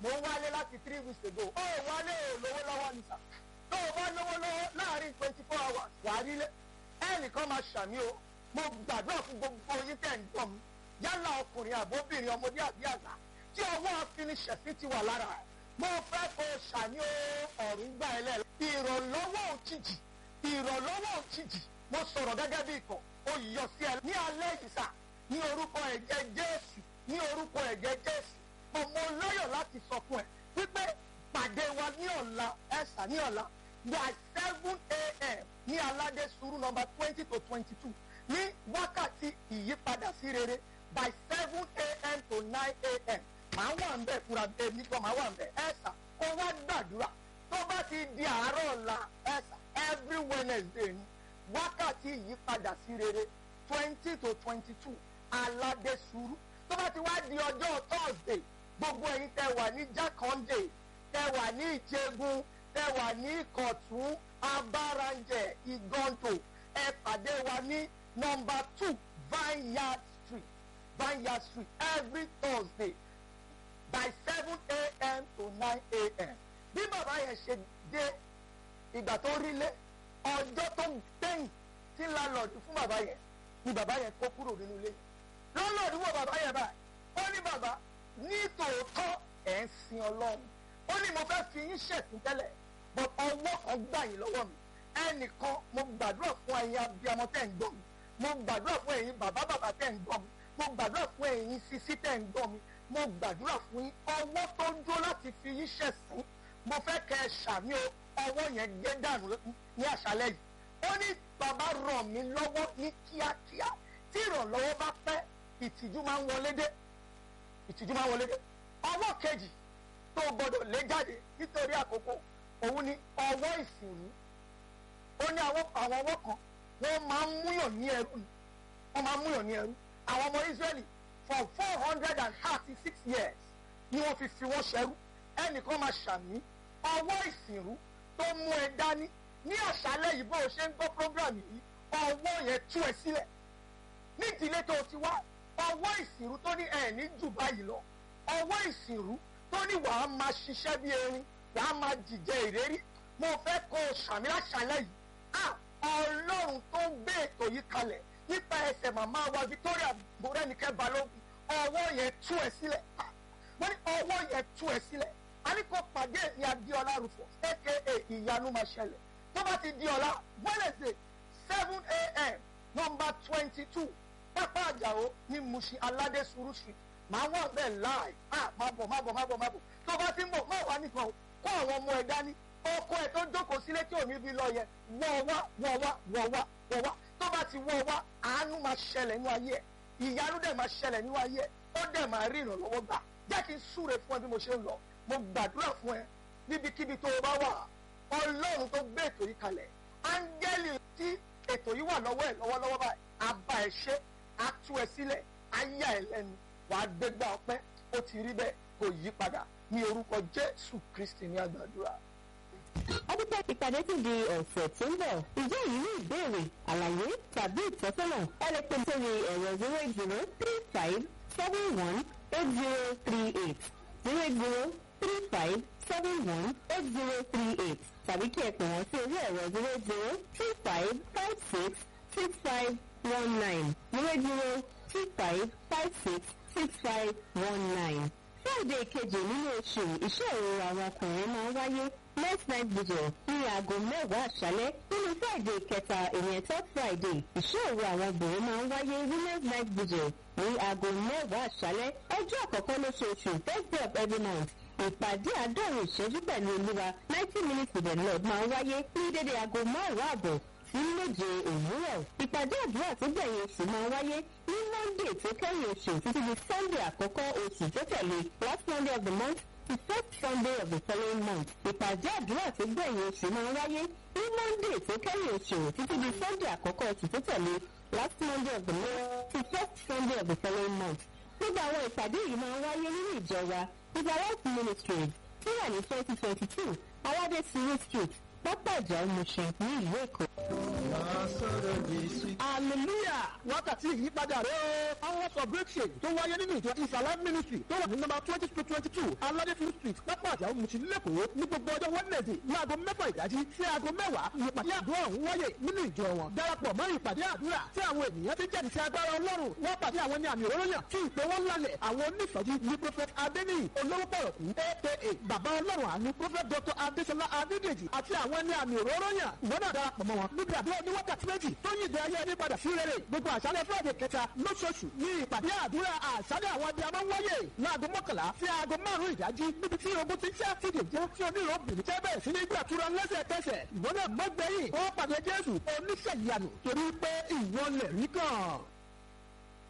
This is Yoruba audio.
mò ń wálé láti three weeks ago ó wálé ò lówó lọ́wọ́ ni sà tó o bá lówó lọ́wọ́ láàrin twenty four hours wà á rílé ẹnìkan máa ṣàmì o mo gbàdúrà fún gbogbo yín tẹ̀ ń gbọ́ mi yálà ọkùnrin àbóbìnrin ọmọdé àbí àgbà tí ọwọ́ afiniṣẹ̀fín ti wà lára ẹ̀ mo fẹ́ kó o ṣàmì o ọ̀rùn gbà ẹ lẹ́la ìrànlọ́wọ́ òjijì ìrànlọ́wọ́ òjijì mo sọ̀rọ̀ gẹ́gẹ́ bí ikọ̀ ó yọ sí ẹ ní alẹ́ yìí sà ní orúkọ ẹ̀jẹ̀ jésù ní orúkọ ẹ̀jẹ̀ jésù mo mo lọ́yọ̀ láti sọ fún ẹ wípé pàdé wa ní ọ̀la ẹ̀sà ní ọ̀la by seven a.m. ní aládé sùúrù nọmba twenty to twenty two ní wákàtí ìyípadà sí rere by seven a.m. to nine a.m. màá wà ń bẹ̀ fúra èmi kan màá wà ń bẹ̀ ẹ̀sà kó wá gbàdúrà tó bá ti di àárọ̀ ọ̀la ẹ̀sà every wednesday ni wákàtí ìyípadà sí rere twenty to twenty two aládé sùúrù tó bá ti wá di ọjọ́ thursday gbogbo ẹ̀yin tẹ wà ní jákàndé tẹ wà ní ìjẹgun tẹ wà ní ìkọ̀tún abáranjẹ ìgọ́ntò ẹ pàdé wa ní nọmba two vineyard street vineyard street every thursday by seven a.m. to nine a.m. bí bàbá yẹn ṣe dé ìgbà tó rí lé ọjọ́ tó gbẹ̀yìn tí lálọ́ọ̀dù fún bàbá yẹn ni bàbá yẹn kó kúrò nínú ilé lọ́lọ́ọ̀dù wọ bàbá yẹn báyìí ó ní bàbá ní tòótọ́ ẹ̀ ń sin ọlọ́run ó ní mo fẹ́ fi yín ṣẹ̀sìn tẹ́lẹ̀ but ọwọ́ kan gbà yín lọ́wọ́ mi ẹnìkan mo gbàdúrà fún ẹ̀yin abiyamọ tẹ̀ ń gbọ́ mi mo gbàdúrà fún ẹ̀yin bàbá bàbá tẹ̀ ń gbọ́ mi mo gbàdúrà fún ẹ̀yin sisi tẹ̀ ń gbọ́ mi mo gbàdúrà fún yín ọwọ́ tó ń dúró láti fi yín ṣẹ̀sìn mo fẹ́ kẹ́ ẹ ṣàmì o ọwọ́ yẹn gé dànù ní àṣálẹ́ yìí ó ní bàbá ràn mí lọ́wọ́ ní kíákíá tí ìrànlọ́wọ́ bá pẹ́ ìtìjú máa ń wọlé dé ìtìjú máa ń wọlé dé ọwọ́ kejì tó gbọdọ̀ lé jáde nítorí àkókò òun ni ọwọ́ ìsìnrú ó ní àwọn ọwọ́ kan wọ́n máa ń múyàn ní ẹrú ni wọ́n máa ń múyàn ní ẹrú àwọn ọmọ Ísírẹ́lì for four hundred and thirty six years ni wọ́n fi fi wọ́n ṣẹrú ẹnìkan máa ṣàmì ọwọ́ ìsìnrú tó mú ẹ dání ní àṣálẹ́ yìí bó o ṣe ń gbọ́ program yìí ọwọ́ yẹn tú ẹ sílẹ̀ ní ìdílé tó o ti wá ọwọ́ ìsìnrú tó ní ẹ̀ ní jù báyìí lọ ọwọ́ ìsìnrú tó ní wàá máa ṣiṣẹ́ bí erin wàá máa jìjẹ ìrérí mo fẹ́ kó o ṣàmì àṣálẹ́ yìí à ọlọ́run tó ń gbé ètò yìí kalẹ̀ nípa ẹsẹ̀ màmá wa Victoria Morenike Balógun ọwọ́ yẹn tú ẹ sílẹ̀ wọ́n ní ọwọ́ yẹn tú ẹ sílẹ̀ a ní kó pàdé ní Adéọlá Rufus aka ìyanu máa ṣẹlẹ̀ tó bá ti di ọ̀la Wednesday seven a.m. number twenty two pápá àjàó ní Mushin aládé sùúrù street màá wà bẹ́ẹ̀ láì ah má bọ̀ má bọ̀ má bọ̀ má bọ̀ tó bá ti ń bọ̀ má wà nìkan o kó àwọn ọmọ ẹ̀ dání ọkọ ẹ̀ tó jókòó sílé tí ò ní bí lọ yẹ wọ́ wá wọ́ wá wọ́ wá wọ́ wá tó bá ti wọ́ wá àánú máa ṣẹlẹ̀ nínú ayé ẹ̀ ìyanu dẹ̀ máa ṣẹlẹ̀ nínú ayé ẹ̀ ó dẹ̀ máa rí ìrànlọ́wọ́ gbà jẹ́ kí n súre fún ẹ bí mo ṣe ń lọ mo gbàdúrà fún ẹ níbikíbi tó o bá wà ọlọ́run tó gbé ètò yìí kalẹ̀ áńgẹ́lì tí ètò yìí wà lọ́wọ́ ẹ̀ lọ́wọ́lọ́wọ́ báyìí àbá ẹ̀ ṣe á tú ẹ sílẹ̀ á yà ẹ lẹ́nu wàá gbégbá ọpẹ́ ó ti rí bẹ́ẹ̀ kò yí padà ní orúkọ jésù kristi ní àgbàdúrà. ọdúpẹ́ ìpàdé ti di ọ̀sẹ̀ tó ń bọ̀ ǹjẹ́ èyí ní ìbéèrè àlàyé tàbí ìtọ́sọ́nà ẹ lè pè sórí ẹ̀rọ zero eight zero three five seven one eight zero three eight zero eight zero three five seven one eight zero three eight tàbí kí ẹ pè wọ́n sí orí ẹ̀rọ zero eight zero two five five six six five one nine zero zero two five five six six five one nine. Friday kejì nínú oṣù iṣẹ́ òru àwọn ọkùnrin máa ń wáyé next night vigil ní aago mẹ́wàá àṣálẹ́ nínú Friday kẹta ìyẹn third Friday iṣẹ́ òru àwọn obìnrin máa ń wáyé ní next night vigil ní aago mẹ́wàá àṣálẹ́ ọjọ́ àkọ́kọ́ lóṣooṣù first day of every month ìpàdé àádọ́rùn ìṣẹ́jú pẹ̀lú olúwa ninety minutes with the lord máa ń wáyé ní dédé aago márùn-ún àbọ̀ sí méje òwúrọ̀ ìpàdé àdúrà tó gbẹ̀yìn oṣù máa wáyé ní monday tó kẹ́yìn oṣù títí di sunday àkọ́kọ́ oṣù tó tẹ̀lé last monday of the month to first sunday of the following month ìpàdé àdúrà tó gbẹ̀yìn oṣù máa wáyé ní monday tó kẹ́yìn oṣù títí di sunday àkọ́kọ́ oṣù tó tẹ̀lé last monday of the month to first sunday of the following month gbogbo àwọn ìpàdé yìí máa ń wáyé nínú ìjọ wa Israelite Ministries tí wà ní twenty twenty two aládé siri street pápá ìjà Mushin ní ìlú Èkó. hallelujah wákàtí ìyípadà rẹ o hours of breakthrough tó wáyé nínú ìjọ ìsàlẹ̀ ministry tó wà ní nọ́mbà twenty two twenty two aládéfin street pápá àjàó mùsùlùmí lẹ́kọ̀ọ́ ní gbogbo ọjọ́ wednesday ní aago mẹ́fà ìdájí sí aago mẹ́wàá ìpàdé àdúrà ọ̀hún wáyé nínú ìjọ wọn darapọ̀ mọ́ ìpàdé àdúrà tí àwọn ènìyàn ti jẹ́rìí sí agbára ọlọ́run wọ́n pàdé àwọn ní àmì òróró yàn tí ìpè wọn lálẹ̀ àwọn onífọ̀jú ní prophet adeniyi olówó pọ̀rọ̀kú aka bàbá ọlọ́run àánú prophet dr adesola adedeji àti àwọn ní àmì òróró yàn ìwọ náà darapọ̀ mọ́ wọn níbi àdúrà ní wákàtí méjì tó yí ìdè ayé ẹni padà sí rere gbogbo àṣálẹ́ friday kẹta lóṣooṣù ní ìpàdé àdúrà àṣálẹ́ àwọn abiyamọ wáyé láago mọ́kànlá sí aago márùn-ún ìdájí níbi tí ogun ti ṣẹ́ fìdí jẹ́ tí onírò obìnrin tẹ́ bẹ̀rẹ̀ sí ní gbàtúrà lẹ́sẹ̀kẹsẹ̀ ìwọ náà mọ́gbẹ́yìn ó pàdé jésù oníṣẹ́ ìyanu torí pé ìwọ lẹ̀ rí kàn.